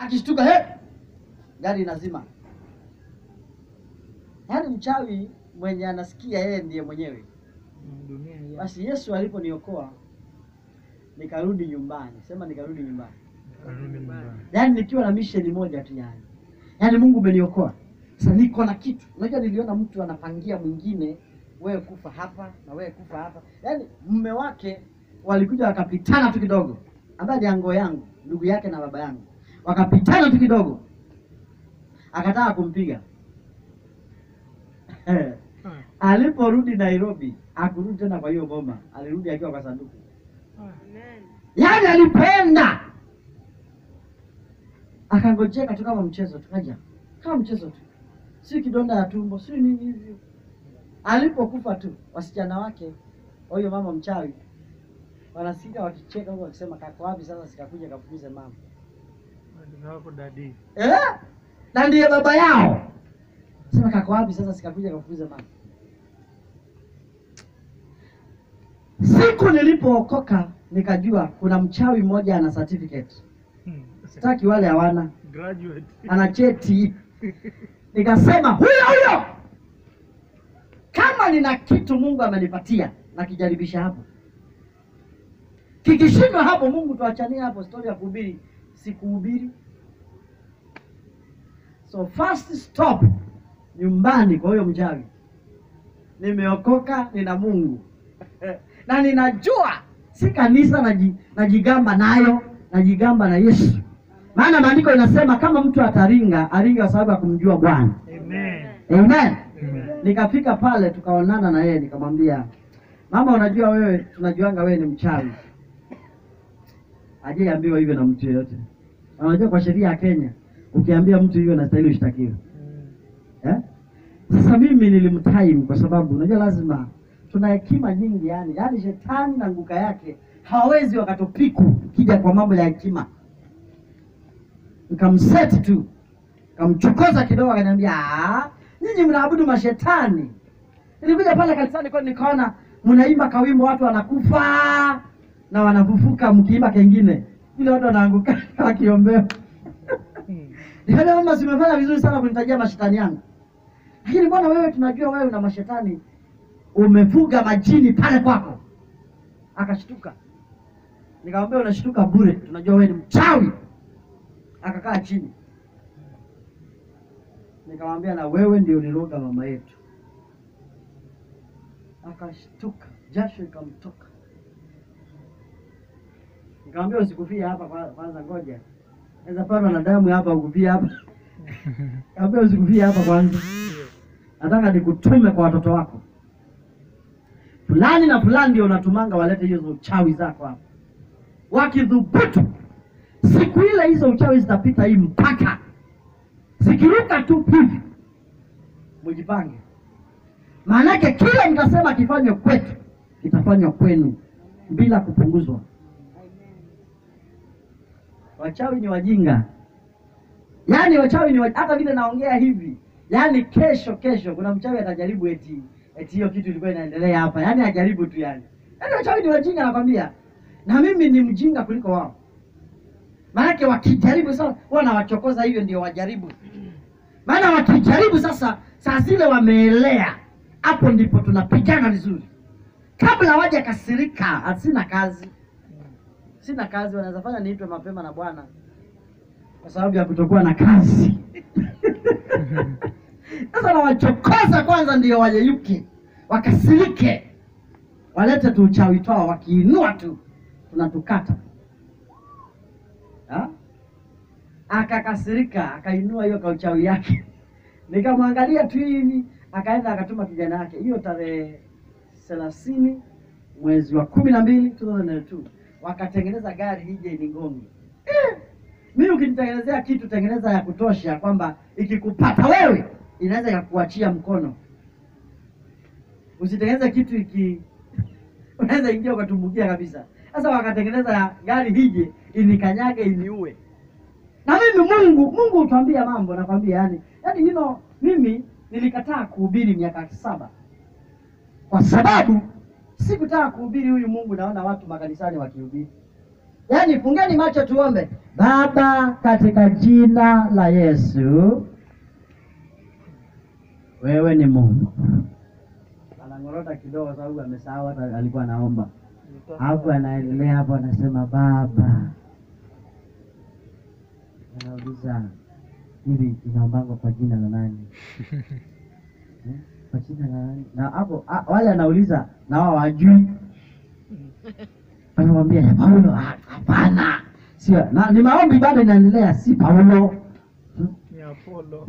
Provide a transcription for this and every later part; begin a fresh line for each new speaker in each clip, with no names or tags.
akishtuka he, gari inazima. Yaani mchawi mwenye anasikia yeye ndiye mwenyewe.
Mm, dunia hii.
Basi Yesu aliponiokoa nikarudi nyumbani, sema nikarudi nyumbani,
Karudi nyumbani.
yaani nikiwa na misheni moja tu, yani yaani Mungu umeniokoa sasa, niko na kitu. Unajua, niliona mtu anapangia mwingine, wewe kufa hapa na wewe kufa hapa, yaani mume wake walikuja wakapitana tu kidogo, ambaye ni ango yangu, ndugu yake na baba yangu, wakapitana tu kidogo, akataka kumpiga
Ah,
aliporudi Nairobi akurudi tena kwa hiyo boma, alirudi akiwa kwa sanduku.
ah.
Yaani alipenda akangojeka tu kama mchezo tu, kaja kama mchezo tu, si kidonda ya tumbo, si nini hivyo. Alipokufa tu, wasichana wake huyo mama mchawi wanasikia wakicheka huko wakisema, kako wapi sasa, sikakuja kafukuze mama
Ndio wako dadi.
eh? na ndiye baba yao. Sema kako wapi sasa, sikakuja kafukuze mama. Siku nilipookoka nikajua kuna mchawi mmoja ana certificate,
Hmm.
sitaki wale hawana,
Graduate.
ana cheti. Nikasema huyo huyo, kama nina kitu Mungu amenipatia nakijaribisha hapo, kikishindwa hapo, Mungu tuachanie hapo, stori ya kuhubiri sikuhubiri. So first stop nyumbani kwa huyo mchawi. Nimeokoka, nina Mungu na ninajua si kanisa naji- najigamba nayo, najigamba na Yesu, maana maandiko inasema kama mtu ataringa aringa kwa sababu ya kumjua Bwana.
Amen.
Amen.
Amen.
Nikafika pale tukaonana na yeye, nikamwambia mama, unajua wewe, tunajuanga wewe ni mchawi. Hajaambiwa hivyo na mtu yeyote. Na Unajua kwa sheria ya Kenya ukiambia mtu hivyo nastahili ushtakiwe.
Mm.
Eh? Sasa mimi nilimtime kwa sababu unajua lazima tuna hekima nyingi yani, yani shetani na nguka yake hawawezi wakatupiku kija kwa mambo ya hekima. Nikamseti tu, nikamchokoza kidogo, akaniambia "Ah, nyinyi mnaabudu mashetani. Nilikuja pale kanisani kwa nikaona mnaimba kawimbo, watu wanakufa na wanafufuka, mkiimba kengine vile watu wanaanguka wakiombewa.
Hmm.
Nikaambia mama, simefanya vizuri sana kunitajia mashetani yangu, lakini mbona wewe, tunajua wewe una mashetani, umefuga majini pale kwako. Akashtuka, nikamwambia unashtuka bure, tunajua wewe ni mchawi. Akakaa chini, nikamwambia na wewe ndio uliroga mama yetu. Akashtuka, jasho ikamtoka. Nikamwambia usikufie hapa kwa- kwanza, ngoja naweza patwa na damu hapa, ukufie hapa. Nikamwambia usikufie hapa kwanza, nataka nikutume kwa watoto wako fulani na fulani, ndio unatumanga walete hizo uchawi zako hapa. Wakidhubutu siku ile, hizo uchawi zitapita hii mpaka zikiruka tu hivi, mujipange, maanake kile mtasema kifanywe kwetu kitafanywa kwenu bila kupunguzwa. Wachawi ni wajinga, yaani wachawi ni wajinga. Hata vile naongea hivi, yaani kesho kesho kuna mchawi atajaribu eti eti hiyo kitu ilikuwa inaendelea hapa, yaani ajaribu tu, yani yaani wachawi ni wajinga, nakwambia. Na mimi ni mjinga kuliko wao, maanake wakijaribu sasa, huwa nawachokoza hivyo, ndio wajaribu. Maana wakijaribu sasa, saa zile wameelea, hapo ndipo tunapigana vizuri. Kabla hawaja kasirika, asina kazi sina kazi, wanaweza fanya niitwe mapema na Bwana kwa sababu ya kutokuwa na kazi. Sasa nawachokoza kwanza, ndio wayeyuke, wakasirike, walete tu uchawi twao, wakiinua tu tunatukata. Ha? Akakasirika, akainua hiyo kauchawi yake, nikamwangalia tu hivi, akaenda akatuma kijana yake hiyo tarehe thelathini mwezi wa kumi na mbili 2002 wakatengeneza gari ije inigonge. Eh, mimi ukinitengenezea kitu tengeneza ya kutosha kwamba ikikupata wewe inaweza ikakuachia mkono. Usitengeneze kitu iki unaweza ingia ukatumbukia kabisa. Sasa wakatengeneza ya gari hije inikanyage iniue. Na mimi Mungu Mungu utwambia mambo nakwambia, yani yani you know, mimi nilikataa kuhubiri miaka saba kwa sababu sikutaka kuhubiri huyu Mungu. Naona watu makanisani wakihubiri, yaani fungeni macho tuombe. Baba, katika jina la Yesu, wewe ni Mungu. Anang'orota kidogo sababu amesahau hata alikuwa anaomba. Hapo anaendelea hapo, anasema Baba, anauliza hili inaombangwa kwa jina la nani? Eh, kwa jina la nani? Na hapo a- wale anauliza na wao wajui, anamwambia ya Paulo, "Ah, hapana, sio na ni maombi bado inaendelea, si Paulo.
Ni Apollo.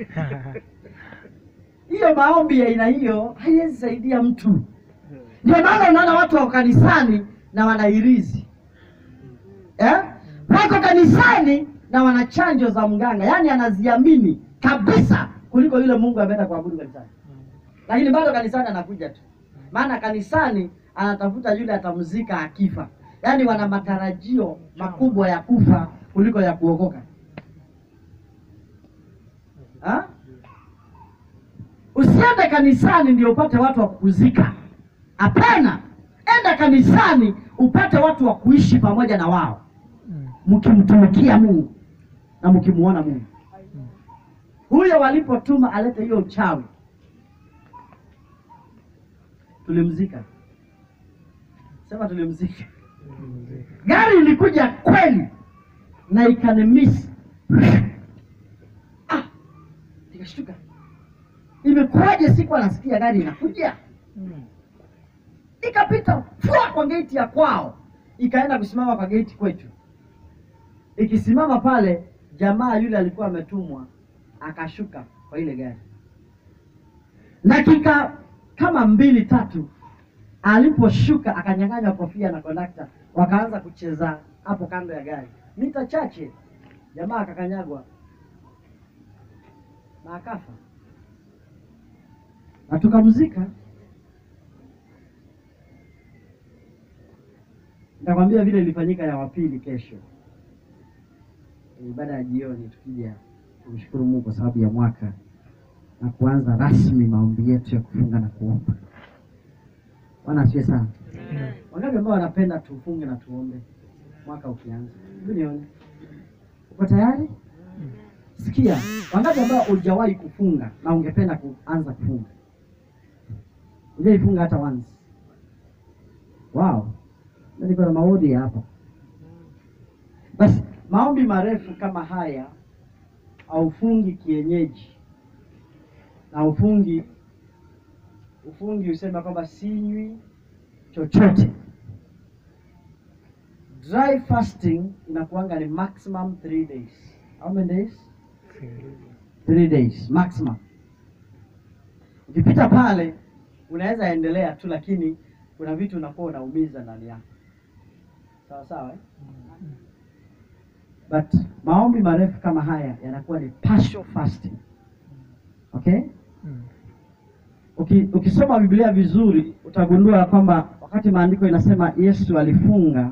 Hiyo maombi ya aina hiyo haiwezi saidia mtu. Ndio maana unaona watu wako kanisani na wanairizi eh? Wako kanisani na wana chanjo za mganga, yaani anaziamini kabisa kuliko yule Mungu ameenda kuabudu kanisani, lakini bado kanisani anakuja tu, maana kanisani anatafuta yule atamzika akifa. Yaani wana matarajio makubwa ya kufa kuliko ya kuokoka ha? Usiende kanisani ndio upate watu wa kukuzika. Hapana, enda kanisani upate watu wa kuishi pamoja na wao,
Mm.
mkimtumikia Mungu na mkimuona Mungu. Huyo walipotuma alete hiyo uchawi, tulimzika. Sema tulimzika. Gari ilikuja kweli na ikanimisi. Ah, nikashtuka, imekuwaje? Siku anasikia gari inakuja
Mm.
ikapita fua kwa geti ya kwao, ikaenda kusimama kwa geti kwetu. Ikisimama pale, jamaa yule alikuwa ametumwa akashuka kwa ile gari. Dakika kama mbili tatu, aliposhuka akanyang'anywa kofia na kondakta, wakaanza kucheza hapo kando ya gari. Mita chache, jamaa akakanyagwa na akafa, na tukamzika. Nitakwambia vile ilifanyika ya wapili kesho, ibada ya jioni, tukija kumshukuru Mungu kwa sababu ya mwaka na kuanza rasmi maombi yetu ya kufunga na kuomba. Bwana asifiwe sana. Wangapi ambao wanapenda tufunge na tuombe mwaka ukianza? Hebu nione, uko tayari? Sikia, wangapi ambao hujawahi kufunga na ungependa kuanza kufunga? Hujaifunga hata once? Wow, Mimi niko na maombi hapa. Basi maombi marefu kama haya haufungi kienyeji na ufungi ufungi usema kwamba sinywi chochote. Dry fasting inakuanga ni maximum three days. How many days? Three days maximum. Ukipita pale unaweza endelea tu, lakini kuna vitu unakuwa unaumiza ndani yako, sawa sawa eh? But maombi marefu kama haya yanakuwa ni partial fasting. Okay?
Mm.
Uki, ukisoma Biblia vizuri utagundua kwamba wakati maandiko inasema Yesu alifunga,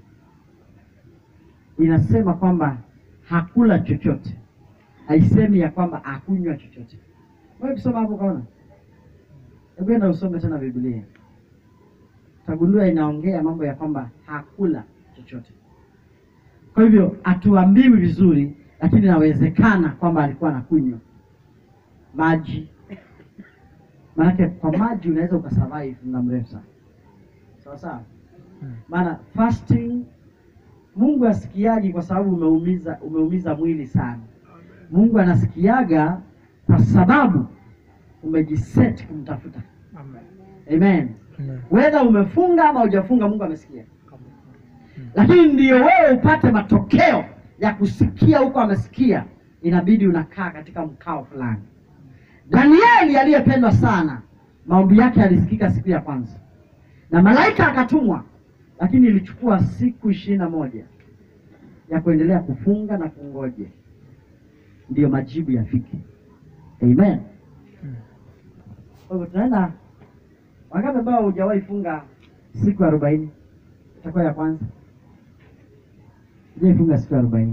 inasema kwamba hakula chochote, haisemi ya kwamba hakunywa chochote. Wewe ukisoma hapo kaona, hebu enda usome tena Biblia, utagundua inaongea mambo ya kwamba hakula chochote. Kwa hivyo hatuambiwi vizuri, lakini inawezekana kwamba alikuwa anakunywa maji Maanake kwa maji unaweza ukasurvive muda mrefu sana, sawa sawa.
Mm.
Maana fasting Mungu asikiaji kwa sababu umeumiza umeumiza mwili sana. Mungu anasikiaga kwa sababu umejiset kumtafuta.
Amen.
Amen.
Amen.
Whether umefunga ama hujafunga, Mungu amesikia,
Mm.
lakini ndio wewe upate matokeo ya kusikia huko amesikia, inabidi unakaa katika mkao fulani. Danieli aliyependwa sana, maombi yake yalisikika siku ya kwanza na malaika akatumwa, lakini ilichukua siku ishirini na moja ya kuendelea kufunga na kungoje ndiyo majibu yafike. Amen.
Mm.
Kwa hivyo tunaenda, wangapi ambao hujawahi funga siku arobaini? Itakuwa ya kwanza. Hujawahi funga siku arobaini?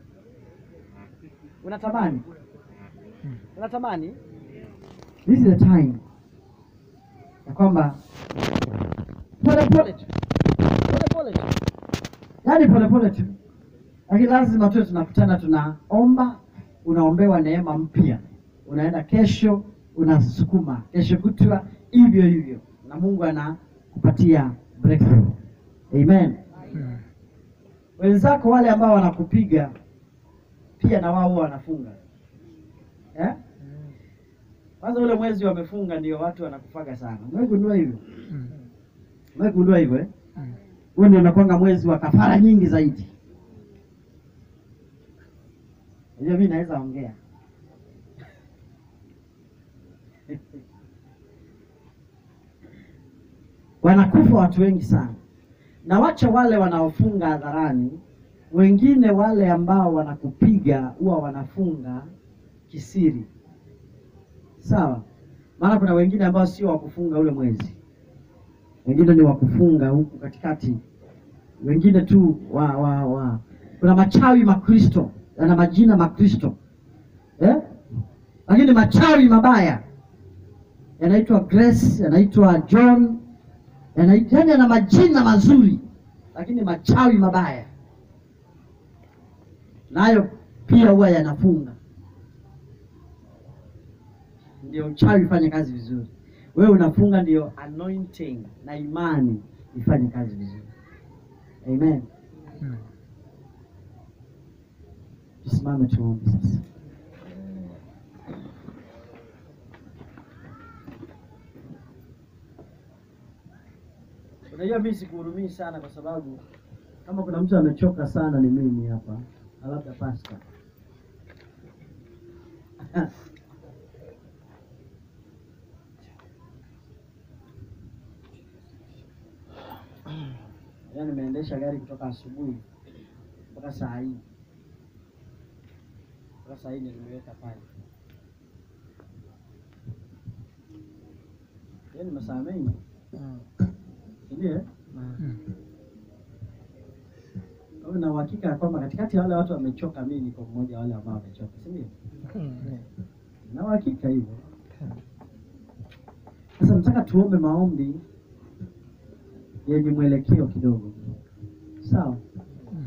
Unatamani?
Mm.
Unatamani? This is the time ya kwamba pole pole tu, pole pole tu, yaani polepole tu, lakini lazima tuwe tunakutana, tunaomba, unaombewa neema mpya, unaenda kesho, unasukuma kesho kutwa, hivyo hivyo, na Mungu anakupatia breakthrough. Amen.
Mm.
Wenzako wale ambao wanakupiga pia na wao huwa wanafunga eh? Kwanza ule mwezi wamefunga ndio watu wanakufaga sana. Umegundua hivyo?
Mm.
Umegundua hivyo eh?
Mm.
Huo ndio unakwanga mwezi wa kafara nyingi zaidi. Hiyo mimi naweza ongea. Wanakufa watu wengi sana, na wacha wale wanaofunga hadharani, wengine wale ambao wanakupiga huwa wanafunga kisiri, sawa? Maana kuna wengine ambao sio wa kufunga ule mwezi, wengine ni wa kufunga huku katikati, wengine tu wa, wa, wa. Kuna machawi Makristo yana majina Makristo eh? Lakini machawi mabaya yanaitwa Grace, yanaitwa John, yanaitwa yani yana majina mazuri, lakini machawi mabaya nayo pia huwa yanafunga. Ndio uchawi ifanye kazi vizuri, wewe unafunga, ndio anointing na imani ifanye kazi vizuri. Amen.
Mm.
Tusimame tuombe sasa. Unajua mimi sikuhurumii sana kwa sababu kama kuna mtu amechoka sana ni mimi hapa, na labda pasta. Yaani nimeendesha gari kutoka asubuhi mpaka saa hii mpaka saa hii ndio nimeweka pale. Yaani masaa mengi, si ndio? eh?
Mm.
Kwa hiyo na uhakika ya kwamba katikati ya wale watu wamechoka, mimi niko mmoja wa wale ambao wamechoka, si ndio?
Mm.
Na uhakika hivyo. Sasa nataka tuombe maombi yenye mwelekeo kidogo, sawa?
Mm.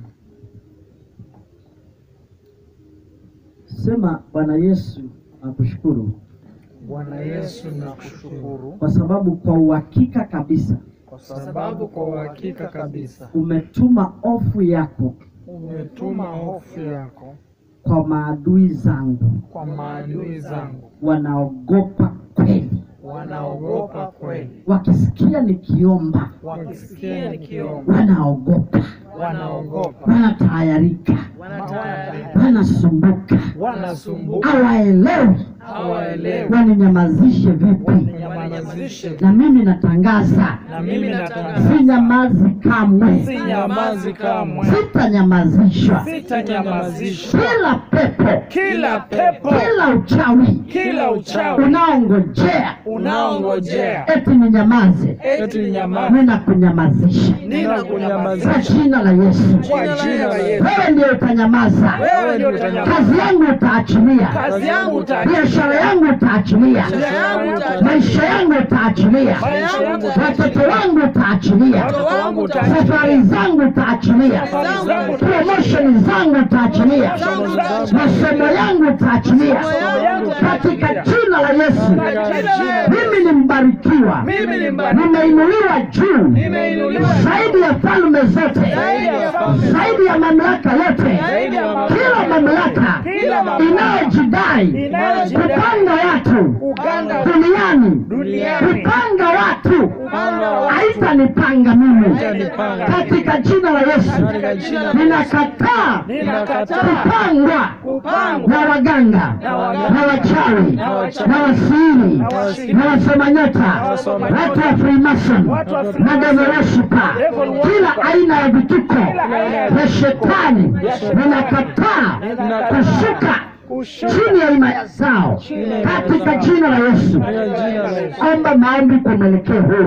Sema, Bwana Yesu, nakushukuru
Bwana Yesu nakushukuru
kwa sababu kwa uhakika kabisa
kwa sababu kwa uhakika kabisa
umetuma hofu yako
umetuma hofu yako
kwa maadui zangu,
kwa maadui zangu,
wanaogopa kweli,
wanaogopa kweli,
wakisikia nikiomba
wakisikia nikiomba
wanaogopa,
wanaogopa,
wanatahayarika,
wanatayarika,
wanasumbuka,
wanasumbuka,
hawaelewi
hawaelewi,
waninyamazishe vipi.
nyamazishe.
Na mimi natangaza,
Na mimi natangaza
sinyamazi kamwe,
sinyamazi kamwe,
sitanyamazishwa.
sitanyamazishwa.
Kila pepo,
Kila pepo,
kila uchawi
kila uchawi
unaongojea
unaongojea
eti ninyamaze,
eti nyamazi,
ninakunyamazisha
ninakunyamazisha
kwa jina la Yesu.
kwa jina la Yesu.
Wewe ndio utanyamaza,
Wewe ndio utanyamaza.
kazi yangu utaachilia,
Kazi yangu utaachilia.
biashara yangu utaachilia,
yangu utaachilia.
maisha yangu utaachilia,
Maisha yangu
watoto wangu utaachilia,
Watoto wangu utaachilia.
safari zangu utaachilia,
Safari zangu
promotion zangu utaachilia,
zangu utaachilia.
masomo yangu utaachilia,
yangu
katika
utaachilia.
jina la Yesu.
Katika jina la
Mimi ni mbarikiwa,
Mimi ni mbarikiwa.
nimeinuliwa juu
Nimeinuliwa
zaidi ya falme zote,
Zaidi ya falme
zaidi ya mamlaka yote,
Zaidi ya mamlaka
kila mamlaka
Kila mamlaka
inayojidai
inayojidai
kupanga watu
Uganda
duniani
duniani
kupanga watu
Kupanga watu.
haitanipanga mimi
Haitanipanga.
katika jina la Yesu.
Katika jina la
Ninakataa
Ninakataa.
kupangwa
kupangwa
na waganga
Na waganga.
na wachawi
Na wachawi.
na wasiri
Na wasiri.
na wasoma nyota
wasoma
watu wa Freemason
Watu wa
na
Freemason.
devil worshiper
Devil worshiper.
kila aina ya vituko
aina ya
vya shetani
shetani.
ninakataa
Ninakataa.
kushuka
kushuka
chini ya himaya zao
Chini ya himaya
katika
zao.
jina la Yesu.
Katika jina la Yesu.
Omba maombi kwa mwelekeo huo,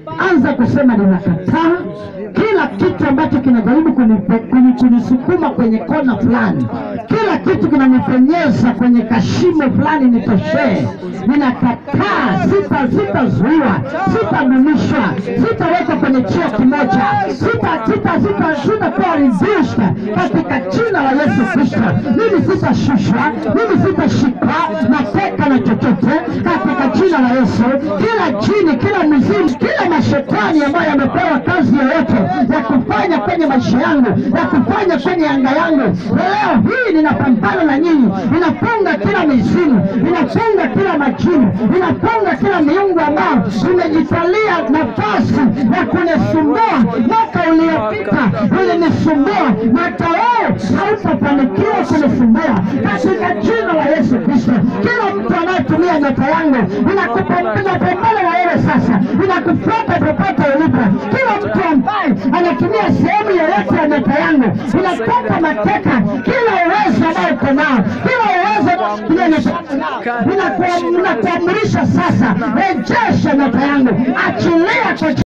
anza kusema ninakataa kila kitu ambacho kinajaribu kunipe- kuni- kunisukuma kwenye kona fulani, kila kitu kinanipenyeza kwenye kashimo fulani nitoshee. Ninakataa, sita sitazuiwa, sitadumishwa, sitawekwa kwenye cheo kimoja, sita sita sita sitakuwa reduced katika jina la Yesu Kristo. Mimi sitashushwa, mimi sitashikwa mateka na chochote katika jina la Yesu. Kila jini, kila mizimu, kila mashetani ambayo yamepewa kazi yoyote ya kufanya kwenye maisha yangu, ya kufanya kwenye anga yangu, leo hii ninapambana na nyinyi, ninafunga kila mizimu, ninafunga kila majini, ninafunga kila miungu ambayo imejitalia nafasi ya kunisumbua. Mwaka uliopita ulinisumbua, mwaka huu hautafanikiwa kunisumbua katika jina la Yesu Kristo. Kila mtu anayetumia nyota yangu, ninakupambana na wewe sasa, ninakufuata popote ulipo. Kila mtu ambaye anatumia sehemu yoyote ya nyota yangu, ninataka mateka kila uwezo ambao uko nao, kila uwezo unaotumia nyota yangu nao, ninakuam- ninakuamrisha sasa, rejesha nyota yangu, achilia kwa